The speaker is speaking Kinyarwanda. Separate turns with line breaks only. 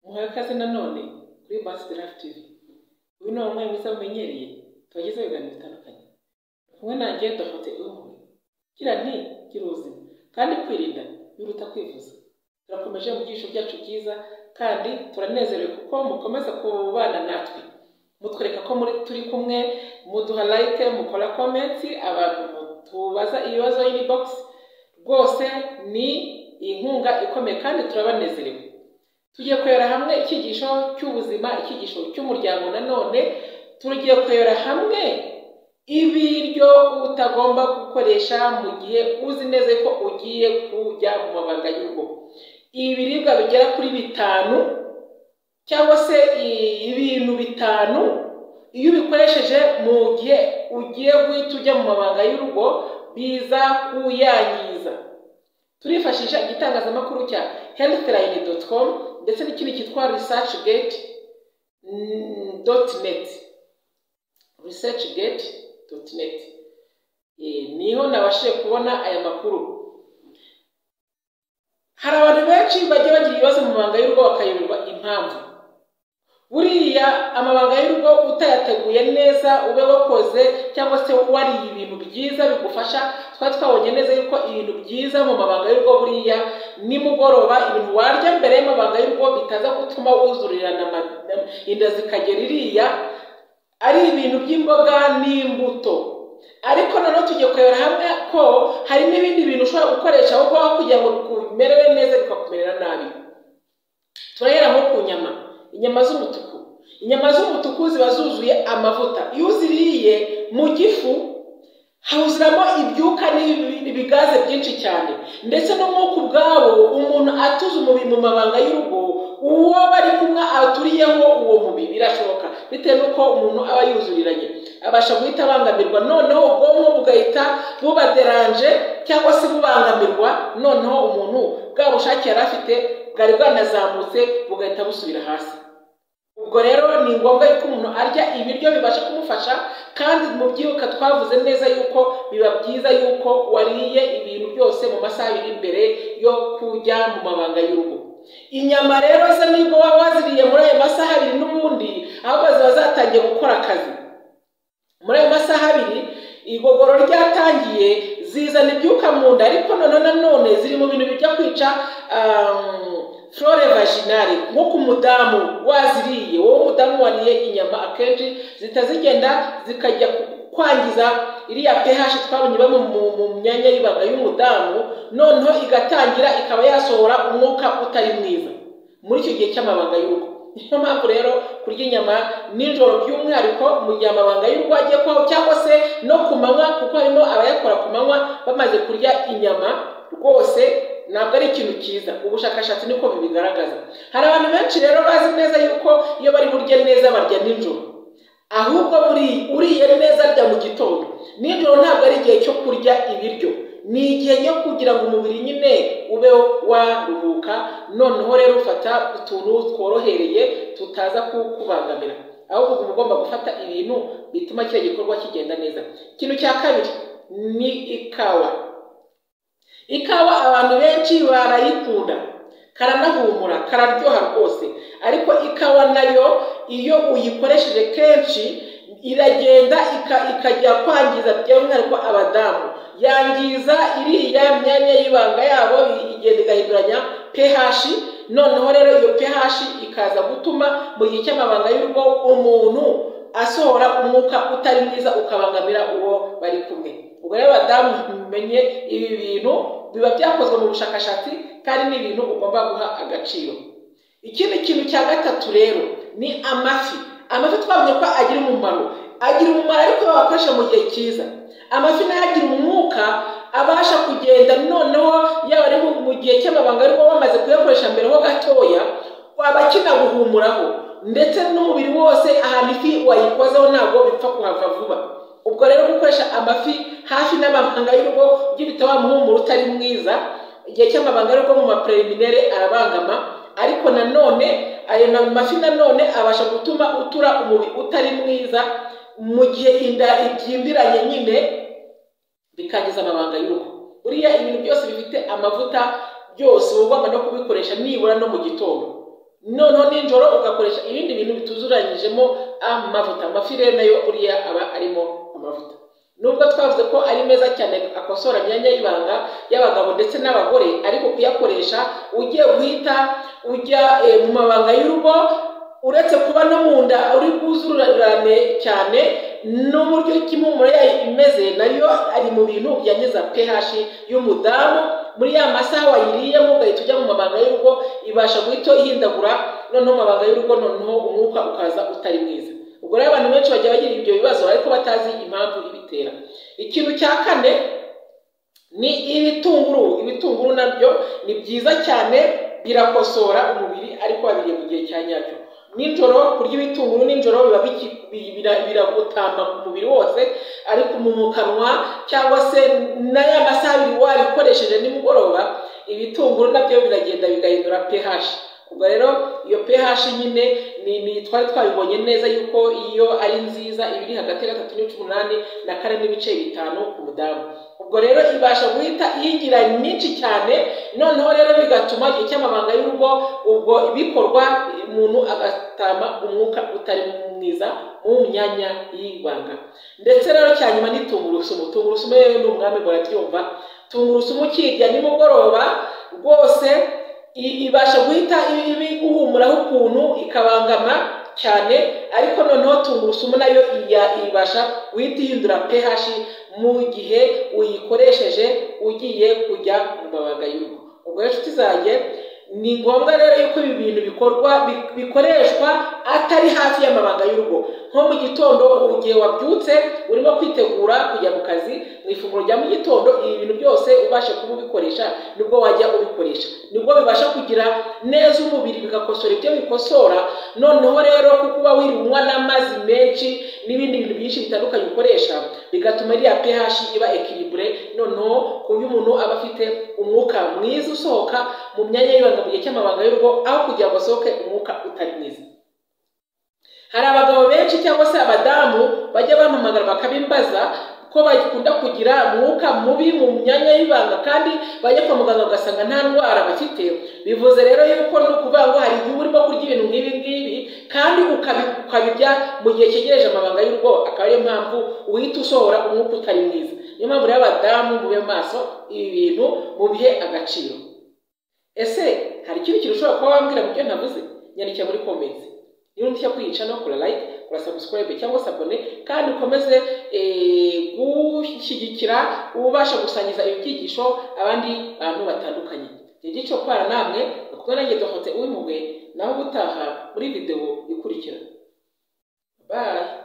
muhaye ikaze nanone kuri Based Life TV uyu ni umwe mwiza mumenyereye tubagezaho ibiganiro bitandukanye kumwe nanjye dufate umwe gira nti gira ubuzima kandi kwirinda biruta kwivuza turakomeje mu byiciro byacu byiza kandi turanezerewe kuko mukomeza kubana natwe mutwereka ko muri turi kumwe muduha like mukora comments abantu mutubaza ibibazo inbox rwose ni inkunga ikomeye kandi turabanezerewe tugiye kuyora hamwe icyigisho cy'ubuzima icyigisho cy'umuryango nanone tugiye kuyora hamwe ibiryo utagomba gukoresha mu gihe uzi neza ko ugiye kujya mu mabanga y'urugo ibiribwa bigera kuri bitanu cyangwa se ibintu bitanu iyo ubikoresheje mu gihe ugiye guhita ujya mu mabanga y'urugo biza kuyangiza turifashisha igitangazamakuru cya healthline com ndetse n'ikindi cyitwa research gate dot net research gate dot net niho nabashije kubona aya makuru hari abantu benshi bajya bagira ibibazo mu mabanga y'urugo bakayoberwa impamvu buriya amabanga y'urugo utayateguye neza ube wakoze cyangwa se wariye ibintu byiza bigufasha twari twabonye neza yuko ibintu byiza mu mabanga y'urugo buriya nimugoroba ibintu warya mbere y'amabanga y'urugo bitaza gutuma wuzurirana inda zikagera iriya ari ibintu by'imboga n'imbuto ariko nanone tujye kurebera hamwe ko hari n'ibindi bintu ushobora gukoresha aho ngaho kugira ngo bimerere neza bikakumerera nabi turahera nko ku nyama inyama z'umutuku inyama z'umutuku ziba zuzuye amavuta iyo uziriye mu gifu huzuramo ibyuka n'ibigaze byinshi cyane ndetse n'umwuka ubwawo umuntu atuza umubiri mu mabanga y'urugo uwo bari kumwe aturiyeho uwo mubiri birashoboka bitewe n'uko umuntu aba yuzuriranye abasha guhita abangamirwa noneho ubwonko bugahita bubaderanje cyangwa se bubangamirwa noneho umuntu bwa bushake yari afite bwari bwanazamutse bugahita busubira hasi ubwo rero ni ngombwa yuko umuntu arya ibiryo bibasha kumufasha kandi mu byibuka twavuze neza yuko biba byiza yuko wariye ibintu byose mu masaha abiri mbere yo kujya mu mabanga y'urugo inyama rero ze nibwo waba waziriye muri ayo masaha abiri n'ubundi ahubwo ziba zatangiye gukora akazi muri ayo masaha abiri igogoro ryatangiye zizana ibyuka mu nda ariko none nanone ziri mu bintu bijya kwica flore vaginale nko ku mudamu waziriye wowe umudamu wariye inyama akenshi zihita zigenda zikajya kwangiza iriya ph twabonye iba mu myanya y'ibanga y'umudamu noneho igatangira ikaba yasohora umwuka utari mwiza muri icyo gihe cy'amabanga y'urugo niyo mpamvu rero kurya inyama nijoro by'umwihariko mu gihe amabanga y'urugo agiye kwaho cyangwa se no ku manywa kuko harimo abayakora ku manywa bamaze kurya inyama rwose ntabwo ari ikintu cyiza ubushakashatsi niko bibigaragaza hari abantu benshi rero bazi neza yuko iyo bari burye neza barya nijoro ahubwo uriye neza arya mu gitondo nijoro ntabwo ari igihe cyo kurya ibiryo ni igihe cyo kugira ngo umubiri nyine ube waruhuka noneho rero ufata utuntu tworohereye tutaza kukubangamira ahubwo uba ugomba gufata ibintu bituma kiriya gikorwa kigenda neza ikintu cya kabiri ni ikawa ikawa abantu benshi barayikunda karanahumura kararyoha rwose ariko ikawa nayo iyo uyikoresheje kenshi iragenda ikajya kwangiza by'umwihariko abadamu yangiza iriya myanya y'ibanga yabo igenda igahinduranya ph noneho rero iyo ph ikaza gutuma mu gihe cy'amabanga y'urugo umuntu asohora umwuka utari mwiza ukabangamira uwo bari kumwe ubwo rero abadamu mumenye ibi bintu biba byakozwe mu bushakashatsi kandi ni ibintu ugomba guha agaciro ikindi kintu cya gatatu rero ni amafi amafi twabonye ko agira umumaro agira umumaro ariko wakoresha mu gihe cyiza amafi nayo agira umwuka abasha kugenda noneho yaba ari mu gihe cy'amabanga ariko bamaze kuyakoresha mbere ho gatoya waba akina guhumuraho ndetse n'umubiri wose ahantu ifi wayikozeho ntabwo bipfa kuhava vuba ubwo rero gukoresha amafi hafi n'amabanga y'urugo ujye uhita wamuhumura utari mwiza igihe cy'amabanga y'urugo mu mapreliminere arabangama ariko nanone ayo mafi nanone abasha gutuma utura umubiri utari mwiza mu gihe inda ibyimbiranye nyine bikangiza amabanga y'urugo buriya ibintu byose bifite amavuta byose uba ugomba no kubikoresha nibura no mu gitondo noneho nijoro ugakoresha ibindi bintu bituzuranyijemo amavuta amafirere nayo buriya aba arimo amavuta nubwo twavuze ko ari meza cyane akosora imyanya y'ibanga y'abagabo ndetse n'abagore ariko kuyakoresha ujye guhita ujya mu mabanga y'urugo uretse kuba no mu nda uri bwuzurane cyane n'uburyo impumuro yayo imeze nayo ari mu bintu byangiza ph y'umudamu muri ya masaha wayiriyemo ugahita ujya mu mabanga y'urugo ibasha guhita ihindagura noneho mu mabanga y'urugo noneho umwuka ukaza utari mwiza ubwo rero abantu benshi bagiye bagira ibyo bibazo ariko batazi impamvu ibitera ikintu cya kane ni ibitunguru ibitunguru nabyo ni byiza cyane birakosora umubiri ariko babiriye mu gihe cya nyacyo nijoro kurya ibitunguru nijoro biba biragutamba ku mubiri wose ariko mu kanwa cyangwa se n'aya masaha abiri wabikoresheje nimugoroba ibitunguru nabyo biragenda bigahindura ph ubwo rero iyo ph nyine ni twari twabibonye neza yuko iyo ari nziza iba iri hagati ya gatatu n'ibice umunani na kane n'ibice bitanu ku mudamu ubwo rero ibasha guhita iyigira nyinshi cyane noneho rero bigatuma igihe cy'amabanga y'urugo ubwo bikorwa umuntu agatama umwuka utari mwiza mu myanya y'ibanga ndetse rero cya nyuma ni tungurusumu tungurusumu rero ni umwami murabyumva tungurusumu ukirya nimugoroba rwose ibasha guhita iguhumuraho ukuntu ikabangama cyane ariko noneho tungurusumu nayo ibasha guhita ihindura ph mu gihe uyikoresheje ugiye kujya mu mabanga y'urugo ubwo rero inshuti zanjye ni ngombwa rero yuko ibi bintu bikorwa bikoreshwa atari hafi y'amabanga y'urugo nko mu gitondo igihe wabyutse urimo kwitegura kujya mu kazi mu ifunguro rya mu gitondo ibi bintu byose ubasha kuba ubikoresha nibwo wajya ubikoresha nibwo bibasha kugira neza umubiri bigakosora ibyo bikosora noneho rero kuko uba wirunywa n'amazi menshi n'ibindi bintu byinshi bitandukanye ukoresha bigatuma iriya ph iba ekiribure noneho ku buryo umuntu aba afite umwuka mwiza usohoka mu myanya y'ibanga mu gihe cy'amabanga y'urugo aho kugira ngo asohoke umwuka utari mwiza hari abagabo benshi cyangwa se abadamu bajya bampamagara bakabimbaza ko bakunda kugira umwuka mubi mu myanya y'ibanga kandi bajya kwa muganga ugasanga nta ndwara bafite bivuze rero yuko ni ukuvuga ngo hari igihe urimo kurya ibintu nk'ibi ngibi kandi ukabirya mu gihe cyegereje amabanga y'urugo akaba ariyo mpamvu uhita usohora umwuka utari mwiza niyo mpamvu rero abadamu mube maso ibi bintu mubihe agaciro ese hari ikindi kintu ushobora kuba wambwira mu byo navuze nyandikira muri komenti niba ushaka kwiyica no kura like kura subscribe cyangwa se abone kandi ukomeze gushyigikira ubasha gusangiza ibyigisho abandi bantu batandukanye igice kwana namwe kuko nanjye dohotse uwimugwe naho ubutaha muri videwo ikurikira bye